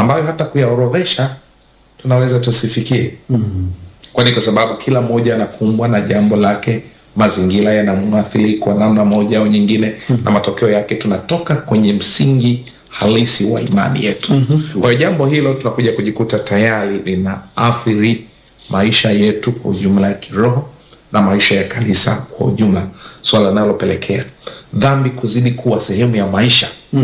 ambayo hata kuyaorodhesha tunaweza tusifikie kwani kwa sababu kila mmoja anakumbwa na jambo lake mazingira yanamwathiri kwa namna moja au nyingine na matokeo yake tunatoka kwenye msingi halisi wa imani yetu kwa hiyo jambo hilo tunakuja kujikuta tayari linaathiri maisha yetu kwa ujumla ya kiroho na maisha ya kanisa kwa ujumla swala linalopelekea dhambi kuzidi kuwa sehemu ya maisha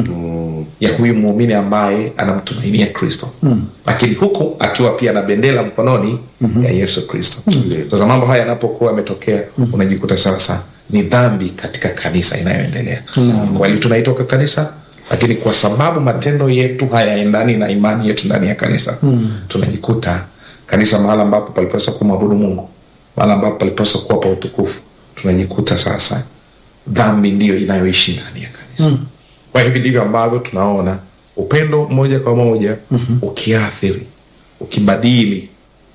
ya huyu muumini ambaye anamtumainia kristo lakini huku akiwa pia na bendera mkononi ya yesu kristo sasa mambo haya yanapokuwa yametokea unajikuta sasa ni dhambi katika kanisa inayoendelea kweli tunaitoka kanisa lakini kwa sababu matendo yetu hayaendani na imani yetu ndani ya kanisa tunajikuta kanisa mahala ambapo palipaswa kumwabudu mungu mahala ambapo palipaswa kuwa pa utukufu tunajikuta sasa dhambi ndiyo inayoishi ndani ya kanisa kwa hivi ndivyo ambavyo tunaona upendo moja kwa moja ukiathiri ukibadili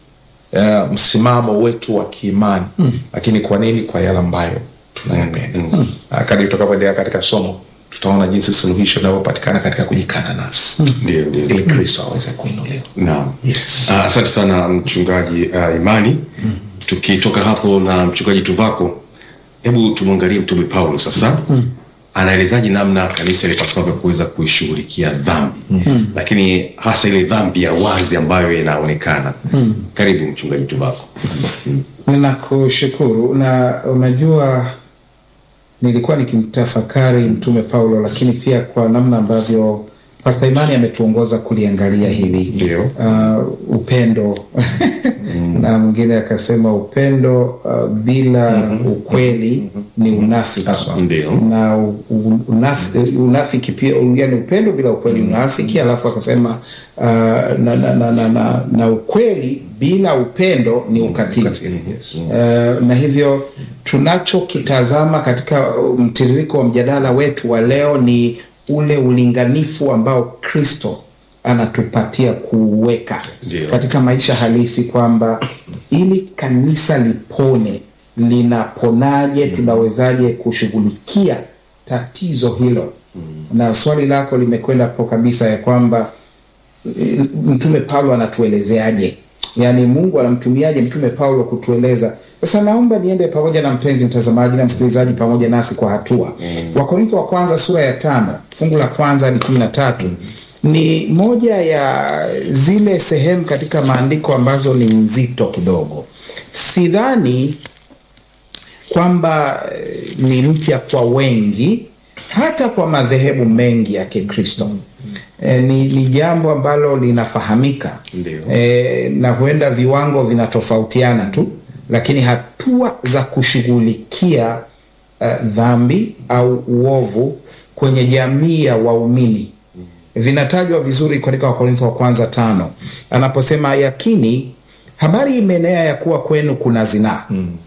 uh, msimamo wetu wa kiimani lakini kwa nini kwa yale ambayo tunayapenda mm. kadri tutakavyoendelea katika somo tutaona jinsi suluhisho linavyopatikana katika kujikana nafsi Ndio, ndio. ili kristo aweze kuinuliwa Naam. Yes. Ah, Asante sana mchungaji uh, Imani. Tukitoka hapo na mchungaji Tuvako, hebu tumwangalie mtume Paulo sasa. Anaelezaje namna kanisa lipasavyo kuweza kuishughulikia dhambi lakini hasa ile dhambi ya wazi ambayo inaonekana. Karibu mchungaji Tuvako. Ninakushukuru na unajua, nilikuwa nikimtafakari mtume Paulo, lakini pia kwa namna ambavyo Pasta Imani ametuongoza kuliangalia hili Ndio. uh, upendo na mwingine akasema upendo uh, bila ukweli ni unafiki Ndio. na u- u- unafi- unafiki pia yani upendo bila ukweli ni unafiki alafu akasema uh, na, na, na, na, na, na ukweli bila upendo ni ukatili Ukatili, yes. Uh, na hivyo tunachokitazama katika mtiririko wa mjadala wetu wa leo ni ule ulinganifu ambao Kristo anatupatia kuuweka Ndio. katika maisha halisi, kwamba ili kanisa lipone, linaponaje? Tunawezaje kushughulikia tatizo hilo? Na swali lako limekwenda po kabisa ya kwamba eh, mtume Paulo anatuelezeaje? Yaani Mungu anamtumiaje mtume Paulo kutueleza? Sasa naomba niende pamoja na mpenzi mtazamaji na msikilizaji pamoja nasi kwa hatua. Wakorintho wa kwanza sura ya tano fungu la kwanza hadi kumi na tatu ni moja ya zile sehemu katika maandiko ambazo ni nzito kidogo. Sidhani kwamba eh, ni mpya kwa wengi hata kwa madhehebu mengi ya Kikristo. E, ni, ni jambo ambalo linafahamika Ndio. e, na huenda viwango vinatofautiana tu, lakini hatua za kushughulikia uh, dhambi au uovu kwenye jamii ya waumini vinatajwa vizuri katika Wakorintho wa kwanza tano anaposema, yakini habari imeenea ya kuwa kwenu kuna zinaa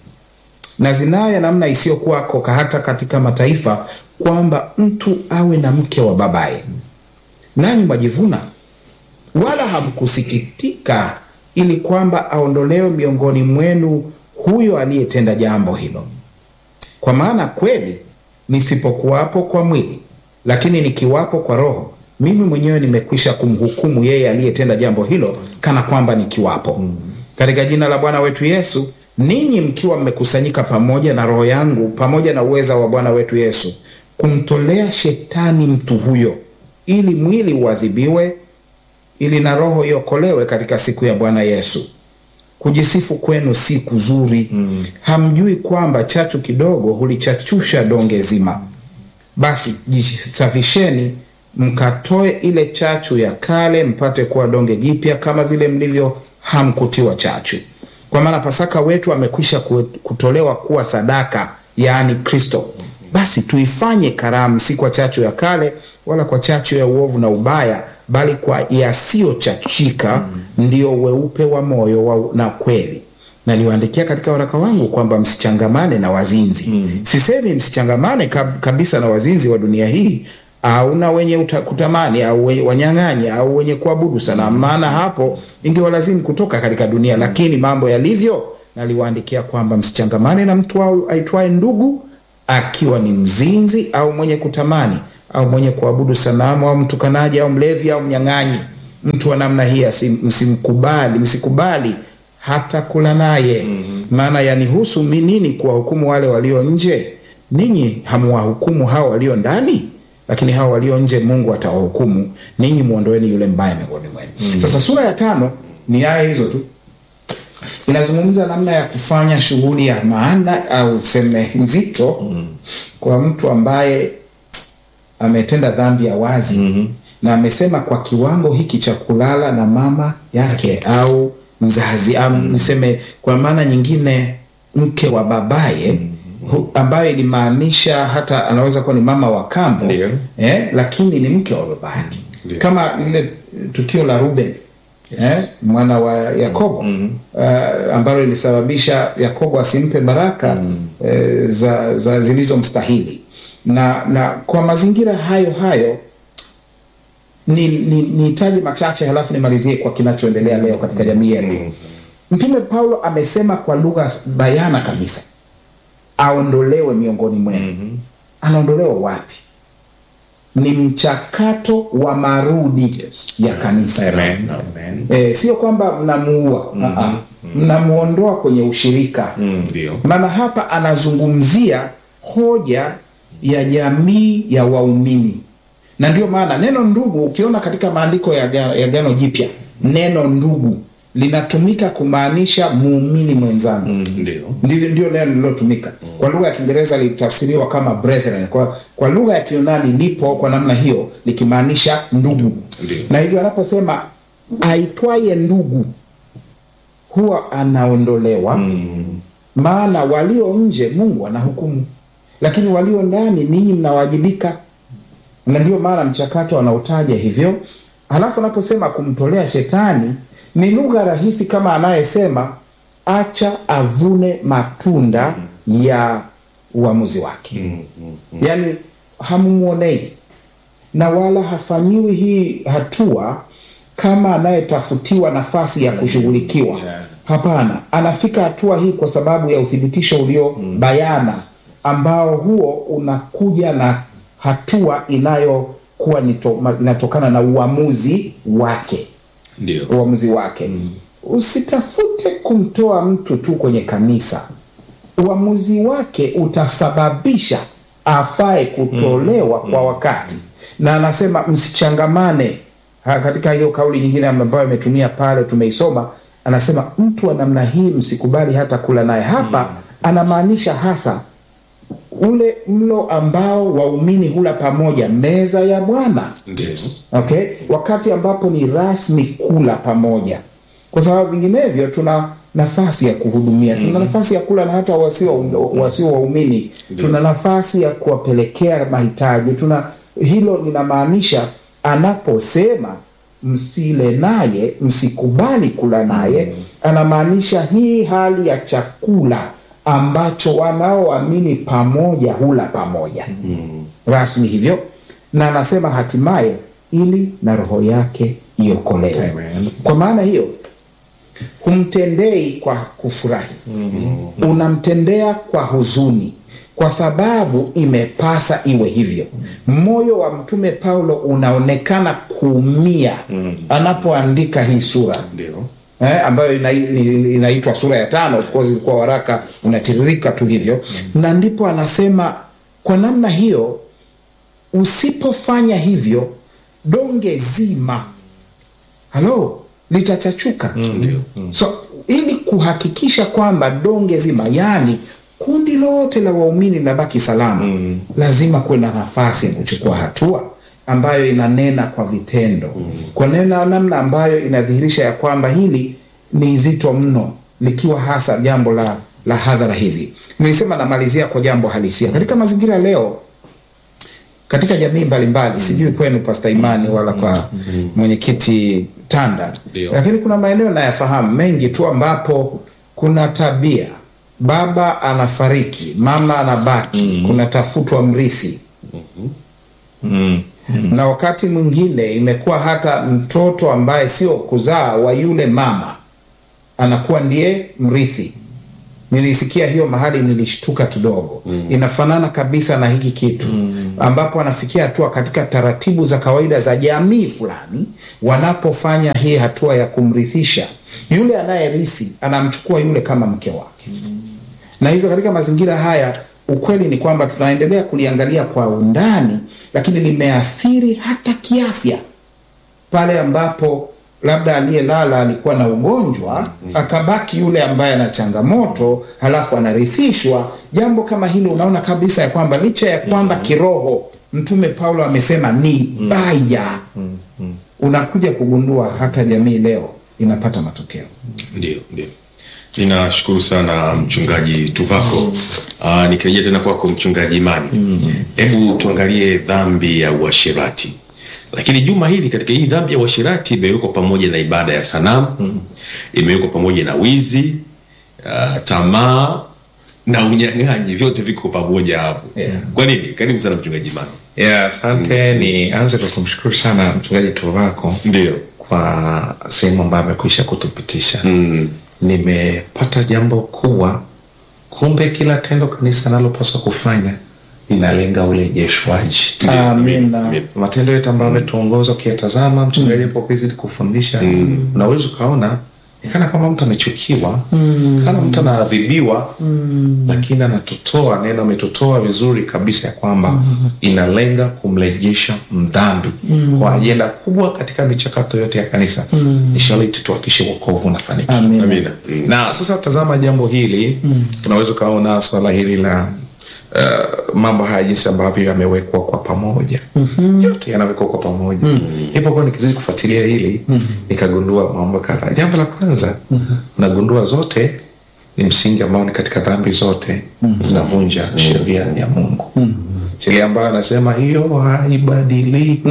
na zinaa ya namna isiyokuwako hata katika mataifa, kwamba mtu awe na mke wa babaye. Nanyi mwajivuna, wala hamkusikitika, ili kwamba aondolewe miongoni mwenu huyo aliyetenda jambo hilo. Kwa maana kweli nisipokuwapo kwa mwili, lakini nikiwapo kwa roho, mimi mwenyewe nimekwisha kumhukumu yeye aliyetenda jambo hilo, kana kwamba nikiwapo. Katika jina la Bwana wetu Yesu, ninyi mkiwa mmekusanyika pamoja na roho yangu pamoja na uweza wa Bwana wetu Yesu, kumtolea shetani mtu huyo, ili mwili uadhibiwe, ili na roho iokolewe katika siku ya Bwana Yesu. Kujisifu kwenu si kuzuri. Hamjui kwamba chachu kidogo hulichachusha donge zima? Basi jisafisheni, mkatoe ile chachu ya kale, mpate kuwa donge jipya, kama vile mlivyo hamkutiwa chachu. Kwa maana Pasaka wetu amekwisha ku- kutolewa kuwa sadaka, yaani Kristo. Basi tuifanye karamu, si kwa chachu ya kale, wala kwa chachu ya uovu na ubaya, bali kwa yasiyochachika, ndio weupe wa moyo wa, na kweli naliwaandikia katika waraka wangu kwamba msichangamane na wazinzi. Sisemi msichangamane kab, kabisa na wazinzi wa dunia hii au na wenye uta, kutamani au wenye wanyang'anyi au wenye kuabudu sanamu, maana hapo ingewalazimu kutoka katika dunia. Lakini mambo yalivyo, naliwaandikia kwamba msichangamane na mtu au- aitwaye ndugu, akiwa ni mzinzi au mwenye kutamani au mwenye kuabudu sanamu au mtukanaji au mlevi au mnyang'anyi mtu wa namna hii asi- msimkubali msikubali hata kula naye maana yanihusu mi nini kuwahukumu wale walio nje ninyi hamwahukumu hao walio ndani lakini hao walio nje mungu atawahukumu ninyi mwondoeni yule mbaya miongoni mwenu sasa sura ya tano ni aya hizo tu inazungumza namna ya kufanya shughuli ya maana au seme nzito mm. kwa mtu ambaye ametenda dhambi ya wazi mm-hmm. na amesema kwa kiwango hiki cha kulala na mama yake au mzazi au mm-hmm. niseme kwa maana nyingine mke wa babaye mm-hmm. ambayo ilimaanisha hata anaweza kuwa ni mama wa kambo Ndio. eh, lakini ni mke wa baba yake Ndio. kama lile tukio la Ruben eh, mwana wa Yakobo mm-hmm. uh, ambalo lilisababisha Yakobo asimpe baraka mm-hmm. eh, za, za zilizomstahili na na kwa mazingira hayo hayo ni ni nihitaji machache halafu nimalizie kwa kinachoendelea leo katika jamii yetu mtume paulo amesema kwa lugha bayana kabisa aondolewe miongoni mwenu anaondolewa wapi ni mchakato wa marudi Yes. ya kanisa Amen. Amen. e, sio kwamba mnamuua mm-hmm. mnamuondoa kwenye ushirika Ndio. maana hapa anazungumzia hoja ya jamii ya waumini na ndio maana neno ndugu ukiona katika maandiko ya Agano- ya gano jipya neno ndugu linatumika kumaanisha muumini mwenzangu Ndio. ndivyo ndio neno lililotumika kwa lugha ya kiingereza litafsiriwa kama brethren kwa, kwa lugha ya kiunani lipo kwa namna hiyo likimaanisha ndugu Ndio. na hivyo anaposema aitwaye ndugu huwa anaondolewa maana walio nje mungu anahukumu lakini walio ndani ninyi mnawajibika na ndio maana mchakato anautaja hivyo halafu anaposema kumtolea shetani ni lugha rahisi kama anayesema acha avune matunda ya uamuzi wake yaani hamumwonei na wala hafanyiwi hii hatua kama anayetafutiwa nafasi ya kushughulikiwa Yeah. hapana anafika hatua hii kwa sababu ya uthibitisho ulio bayana ambao huo unakuja na hatua inayokuwa nito- ma- inatokana na uamuzi wake Ndio. uamuzi wake usitafute kumtoa mtu tu kwenye kanisa uamuzi wake utasababisha afae kutolewa kwa wakati na anasema msichangamane Ha, katika hiyo kauli nyingine ambayo ametumia pale tumeisoma anasema mtu wa namna hii msikubali hata kula naye hapa anamaanisha hasa ule mlo ambao waumini hula pamoja meza ya bwana Ndio. okay wakati ambapo ni rasmi kula pamoja kwa sababu vinginevyo tuna nafasi ya kuhudumia tuna nafasi ya kula na hata wasio wasio waumini tuna nafasi ya kuwapelekea mahitaji tuna hilo linamaanisha anaposema msile naye msikubali kula naye anamaanisha hii hali ya chakula ambacho wanaoamini pamoja hula pamoja rasmi hivyo na anasema hatimaye ili na roho yake iokolewe Amen. kwa maana hiyo humtendei kwa kufurahi unamtendea kwa huzuni kwa sababu imepasa iwe hivyo moyo wa mtume paulo unaonekana kuumia anapoandika hii sura Ndio. eh, ambayo ina- ni- inaitwa sura ya tano of course ilikuwa waraka unatiririka tu hivyo na ndipo anasema kwa namna hiyo usipofanya hivyo donge zima halo litachachuka Ndio. so ili kuhakikisha kwamba donge zima yani kundi lote la waumini linabaki salama mm. lazima kuwe na nafasi ya kuchukua hatua ambayo inanena kwa vitendo mm. kwa nena namna ambayo inadhihirisha ya kwamba hili ni zito mno likiwa hasa jambo la la hadhara hivi nilisema namalizia kwa jambo halisia katika mazingira leo katika jamii mbalimbali sijui kwenu pasta imani wala kwa mwenyekiti tanda Ndio. lakini kuna maeneo nayafahamu mengi tu ambapo kuna tabia baba anafariki mama anabaki kunatafutwa mrithi na wakati mwingine imekuwa hata mtoto ambaye sio kuzaa wa yule mama anakuwa ndiye mrithi nilisikia hiyo mahali nilishtuka kidogo inafanana kabisa na hiki kitu ambapo anafikia hatua katika taratibu za kawaida za jamii fulani wanapofanya hii hatua ya kumrithisha yule anayerithi anamchukua yule kama mke wake na hivyo katika mazingira haya ukweli ni kwamba tunaendelea kuliangalia kwa undani lakini limeathiri hata kiafya pale ambapo labda aliyelala alikuwa na ugonjwa akabaki yule ambaye ana changamoto halafu anarithishwa jambo kama hilo unaona kabisa ya kwamba licha ya kwamba kiroho mtume paulo amesema ni baya unakuja kugundua hata jamii leo inapata matokeo Ndio, ndio. Ninashukuru sana mchungaji Tuvako. Uh, nikirejea tena kwako mchungaji Imani, hebu tuangalie dhambi ya uasherati. Lakini juma hili katika hii dhambi ya uasherati imewekwa pamoja na ibada ya sanamu, imewekwa pamoja na wizi, uh, tamaa na unyang'anyi, vyote viko pamoja hapo. Yeah. Kwa nini? Karibu sana mchungaji Imani. Yeah, asante. Ni anze kwa kumshukuru sana mchungaji Tuvako Ndio. kwa sehemu ambayo amekwisha kutupitisha. Mm. Nimepata jambo kuwa kumbe kila tendo kanisa nalopaswa kufanya linalenga urejeshwaji. amina Amen. matendo yetu ambayo ametuongoza ukiyatazama mchungaji alipokizidi kufundisha unaweza ukaona ni kana kwamba mtu amechukiwa kana mtu anaadhibiwa lakini anatutoa neno ametutoa vizuri kabisa ya kwamba inalenga kumrejesha mdhambi kwa ajenda kubwa katika michakato yote ya kanisa ni sharti tuhakishe wokovu unafanikiwa Amina. Amina. na sasa tazama jambo hili unaweza ukaona swala hili la uh, mambo haya jinsi ambavyo yamewekwa kwa pamoja yote yanawekwa kwa pamoja nilipokuwa nikizidi kufuatilia hili nikagundua mambo kadhaa jambo la kwanza nagundua zote ni msingi ambao ni katika dhambi zote zinavunja sheria ya mungu sheria ambayo anasema hiyo haibadiliki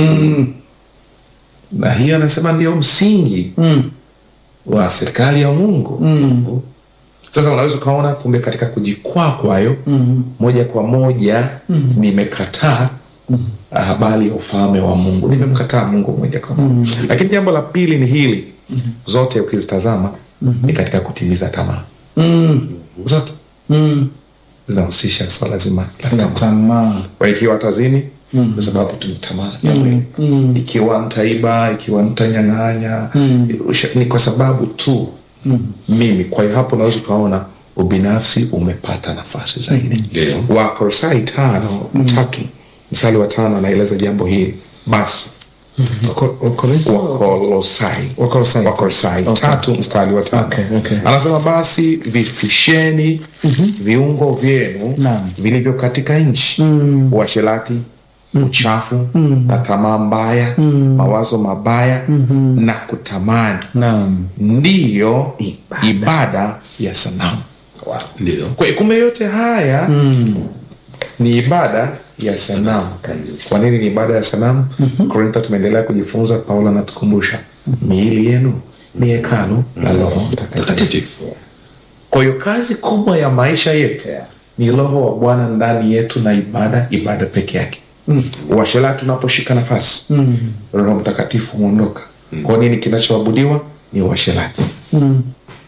na hiyo anasema ndio msingi wa serikali ya mungu sasa unaweza ukaona kumbe katika kujikwaa kwayo moja kwa moja nimekataa habari ya ufalme wa mungu nimemkataa mungu moja kwa moja lakini jambo la pili ni hili zote ukizitazama ni katika kutimiza tamaa zote zinahusisha swala zima la la tamaa tamaa kwa ikiwa tazini kwa sababu tuna tamaa za mwili ikiwa nitaiba ikiwa nitanyang'anya usha- ni kwa sababu tu mimi kwa hiyo hapo unaweza ukaona ubinafsi umepata nafasi zaidi Ndio. wakolosai tano tatu msali wa tano anaeleza jambo hili basi Wako- Wakorintho? wakolosai Wakolosai. wakolosai Okay. tatu mstari wa tano Okay, okay. anasema basi vifisheni viungo vyenu Naam. vilivyo katika nchi uasherati uchafu na tamaa mbaya mawazo mabaya na kutamani Naam. ndiyo Ibada. ibada ya sanamu Wow. Ndio. kwa hiyo kumbe yote haya ni ibada ya sanamu Kabisa. kwa nini ni ibada ya sanamu korintho tumeendelea kujifunza paulo anatukumbusha miili yenu ni hekalu la roho Takatifu. kwa hiyo kazi kubwa ya maisha yetu Yeah. ni roho wa bwana ndani yetu na ibada ibada peke yake mm. uasherati tunaposhika nafasi mm. roho mtakatifu huondoka mm. kwa nini kinachoabudiwa ni uasherati mm.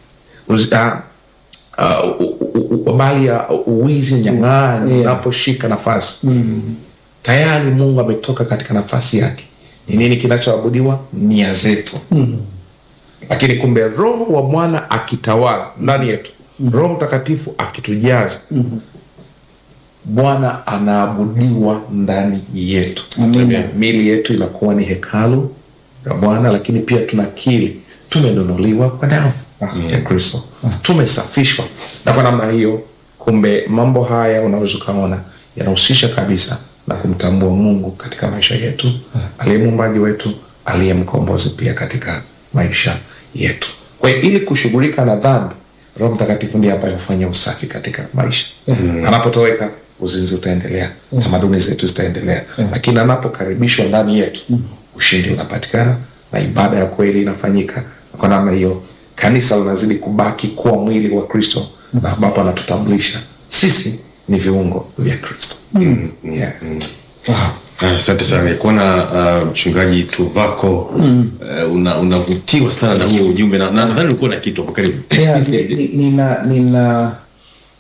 habari ya uwizi nyang'anyi Yeah. unaposhika nafasi mm. tayari mungu ametoka katika nafasi yake ni nini kinachoabudiwa nia zetu mm lakini kumbe roho wa bwana akitawala ndani yetu roho mtakatifu akitujaza bwana anaabudiwa ndani yetu Amina. mili yetu inakuwa ni hekalu la bwana lakini pia tunakili tumenunuliwa kwa damu ya kristo tumesafishwa na kwa namna hiyo kumbe mambo haya unaweza ukaona yanahusisha kabisa na kumtambua mungu katika maisha yetu aliye muumbaji wetu aliye mkombozi pia katika maisha yetu kwa hiyo ili kushughulika na dhambi roho mtakatifu ndiye ambaye hufanya usafi katika maisha anapotoweka uzinzi utaendelea tamaduni zetu zitaendelea lakini anapokaribishwa ndani yetu ushindi unapatikana na ibada ya kweli inafanyika kwa namna hiyo kanisa linazidi kubaki kuwa mwili wa kristo na ambapo anatutambulisha sisi ni viungo vya kristo yeah. Wow. Ah, Asante sana kuona uh, mchungaji Tuvako uh, una- unavutiwa sana na huo ujumbe na na- nadhani ulikuwa na kitu hapo karibu. Yeah, ni- ni- nina nina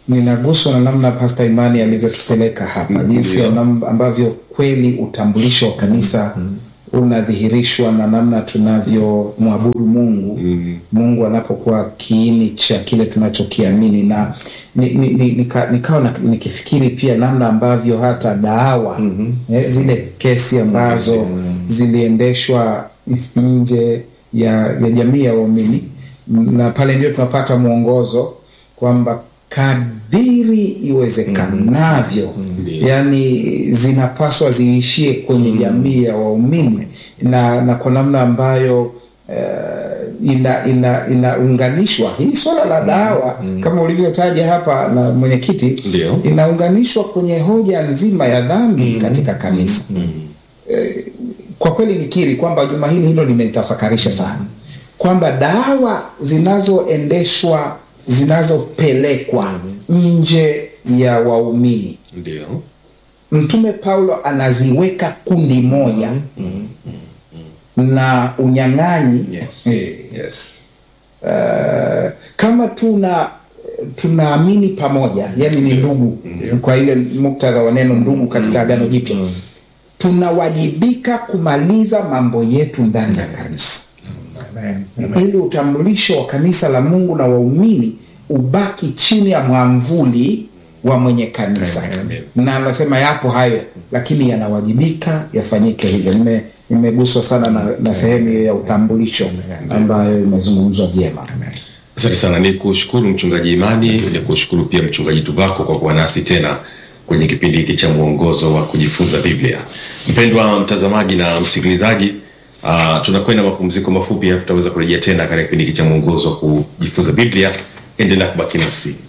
ninaguswa na namna Pasta Imani alivyotupeleka hapa, jinsi ya nam- ambavyo kweli utambulisho wa kanisa unadhihirishwa na namna tunavyomwabudu Mungu Mungu anapokuwa kiini cha kile tunachokiamini, na ni, ni, ni, nika, nikawa na- nikifikiri pia namna ambavyo hata dawa eh, zile kesi ambazo ziliendeshwa nje ya, ya jamii ya waumini, na pale ndio tunapata mwongozo kwamba kadiri iwezekanavyo yani zinapaswa ziishie kwenye jamii ya waumini na, na kwa namna ambayo uh, ina ina inaunganishwa hii swala la dawa kama ulivyotaja hapa na mwenyekiti Ndio. inaunganishwa kwenye hoja nzima ya dhambi katika kanisa kwa kweli nikiri kwamba juma hili hilo limenitafakarisha sana kwamba dawa zinazoendeshwa zinazopelekwa nje ya waumini Ndio. mtume paulo anaziweka kundi moja na unyang'anyi Yes. eh, Yes. uh, kama tuna tunaamini pamoja yani ni ndugu kwa ile muktadha wa neno ndugu katika agano jipya tunawajibika kumaliza mambo yetu ndani ya kanisa ili utambulisho wa kanisa la mungu na waumini ubaki chini ya mwamvuli wa mwenye kanisa na anasema yapo hayo lakini yanawajibika yafanyike hivyo Nime- nimeguswa sana na, na sehemu hiyo ya utambulisho ambayo imezungumzwa vyema Asante sana, ni kushukuru mchungaji Imani, ni kushukuru pia mchungaji Tuvako kwa kuwa nasi tena kwenye kipindi hiki cha mwongozo wa kujifunza Biblia. Mpendwa mtazamaji na msikilizaji, uh, tunakwenda mapumziko mafupi, alafu tutaweza kurejea tena katika kipindi hiki cha mwongozo wa kujifunza Biblia. Endelea kubaki nasi.